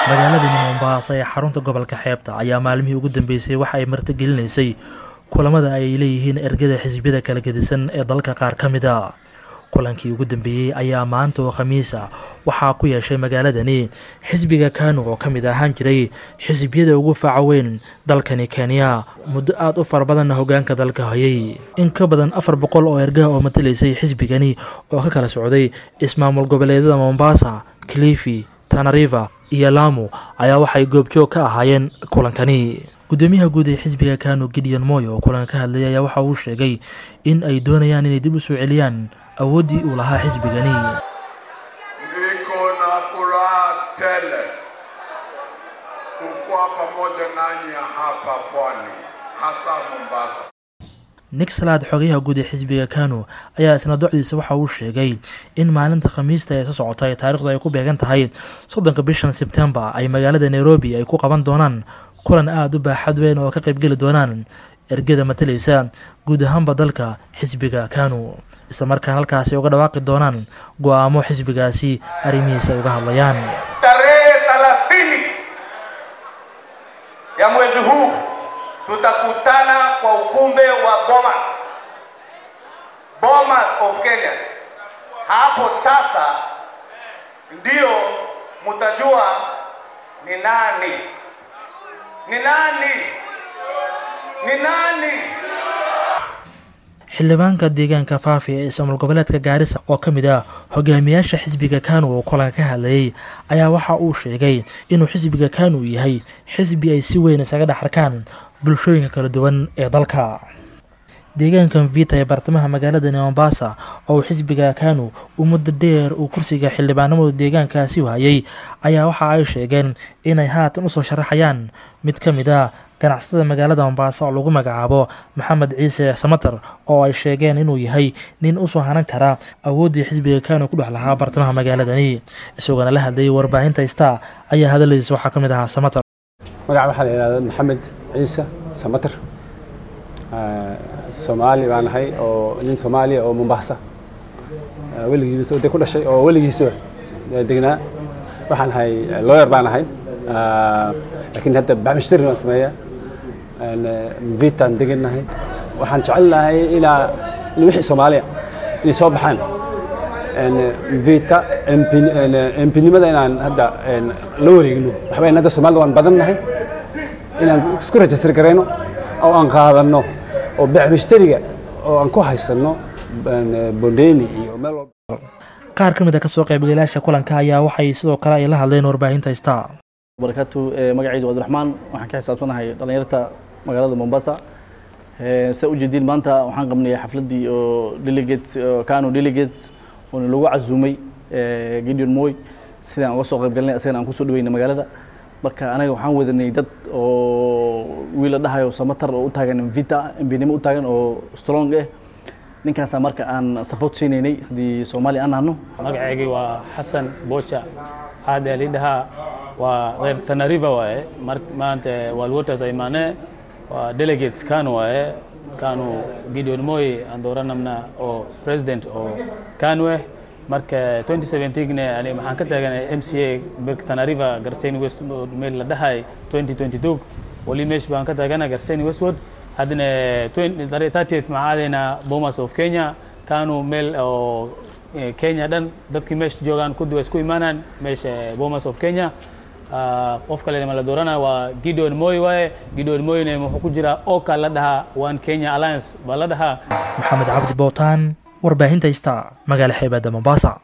magaaladani mombasa ee xarunta gobolka xeebta ayaa maalmihii ugu dambeysay waxa ay martigelinaysay kulamada ay leeyihiin ergada xisbiyada kala gedisan ee dalka qaar ka mid a kulankii ugu dambeeyey ayaa maanta oo khamiisa waxaa ku yeeshay magaaladani xisbiga kanu oo ka mid ahaan jiray xisbiyada ugu faaca weyn dalkani kenya muddo aada u fara badanna hogaanka dalka hayay in ka badan afar boqol oo ergaha oo matalaysay xisbigani oo ka kala socday ismaamul goboleedyada mombasa clifi tanariva iyo lamu ayaa waxay goobjoog ka ahaayeen kulankani gudoomiyaha guud ee xisbiga kanu gideon moy oo kulanka ka hadlayay ayaa waxa uu sheegay in ay doonayaan inay dib u soo celiyaan awooddii uu lahaa xisbigani Niko na furaha tele kukuwa pamoja nanyi hapa pwani, hasa Mombasa. nixlad xogayaha guud ee xisbiga kanu ayaa isna docdiisa waxa uu sheegay in maalinta khamiista ee soo socotay taarikhdu ay ku beegan tahay soddonka bishan sebtembar ay magaalada nairobi ay ku qaban doonaan kulan aada u baaxad weyn oo ka qaybgeli doonaan ergada matalaysa guud ahaanba dalka xisbiga kanu islamarkaan halkaasi uga dhawaaqi doonaan go-aamo xisbigaasi arrimihiisa ay uga hadlayaan tarehe thelathini ya mwezi huu tutakutana kwa ukumbe wa Bomas, Bomas of Kenya. Hapo sasa ndio mtajua ni nani, ni nani, ni nani. xildhibaanka deegaanka faafi ee ismaamul goboleedka gaarisa oo ka mid ah hogaamiyaasha xisbiga kanu oo kulanka ka hadlayay ayaa waxa uu sheegay inuu xisbiga kanu yahay xisbi ay si weyn isaga dhex arkaan bulshooyinka kala duwan ee dalka deegaankan vita ee bartamaha magaalada mombasa oo uu xisbiga kanu uu muddo dheer uu kursiga xildhibaanimadu deegaankaasi hayay ayaa waxa ay sheegeen inay haatan usoo sharaxayaan mid ka mid a ganacsatada magaalada mombasa oo lagu magacaabo maxamed ciise samater oo ay sheegeen inuu yahay nin usoo hanan kara awooddii xisbiga kanu ku dhex lahaa bartamaha magaaladani isagoona la hadlayay warbaahinta star ayaa hadaladiisa waxaa ka mid ahaa samater magaca waxaa la yidhahda maxamed ciise samater soomaali baan ahay oo nin soomaaliya oo mombasa weligiisa de ku dhashay oo weligiisa degnaa waxaan ahay lawyer baan ahay laakiin hadda baxmishtarin baan sameeyaa vitaan degannahay waxaan jecelnahay inaa in wixii soomaaliya inay soo baxaan vita empinimada inaan hadda la wareegno waxba hadda soomaalida waan badan nahay inaan isku rajistar garayno oo aan qaadanno oo baxmishtariga oo aan ku haysanno bondeni iyo meel walba qaar ka mid a kasoo qaybgalayaasha kulanka ayaa waxay sidoo kale ay la hadleen warbaahinta star barakatu magacaydu cabdiraxmaan waxaan ka xisaabsanahay dhallinyarta magaalada mombasa sa ujeediin maanta waxaan qabnay xafladdii oo delegates kano delegates oona lagu casuumay gideon moy sidaan uga soo qaybgalinay asagana aan kusoo dhaweynay magaalada marka anaga waxaan wadanay dad oo wiil la dhahayo samatar oo u taagan vita mbinimo u taagan oo strong ah ninkaasaa marka aan support siinaynay haddii soomaaliya aan nahno magaceygii waa xasan boosha haadee lidhahaa waa reer tanariva waaye maanta walwaters imaane waa delegates kanu waaye kanu gideon moy aan dooranamna oo president oo kanu ah marka 2017ne ani maxaan ka taaganay m c a tanariva garseni west meel la dhahay 2022 wali meesh baan ka taagana garseni westward haddana 30th maxaa aadaynaa bomas of kenya kanu meel oo kenya dhan dadkii meesha joogaan kudi waa isku imaanaan meesha bomas of kenya qof kale ma la doorana waa gideon moy waaye gideon moyne wuxuu ku jiraa oka la dhahaa one kenya alliance baa la dhahaa maxamed cabdi bootaan warbaahinta star magaala xeebadda mombasa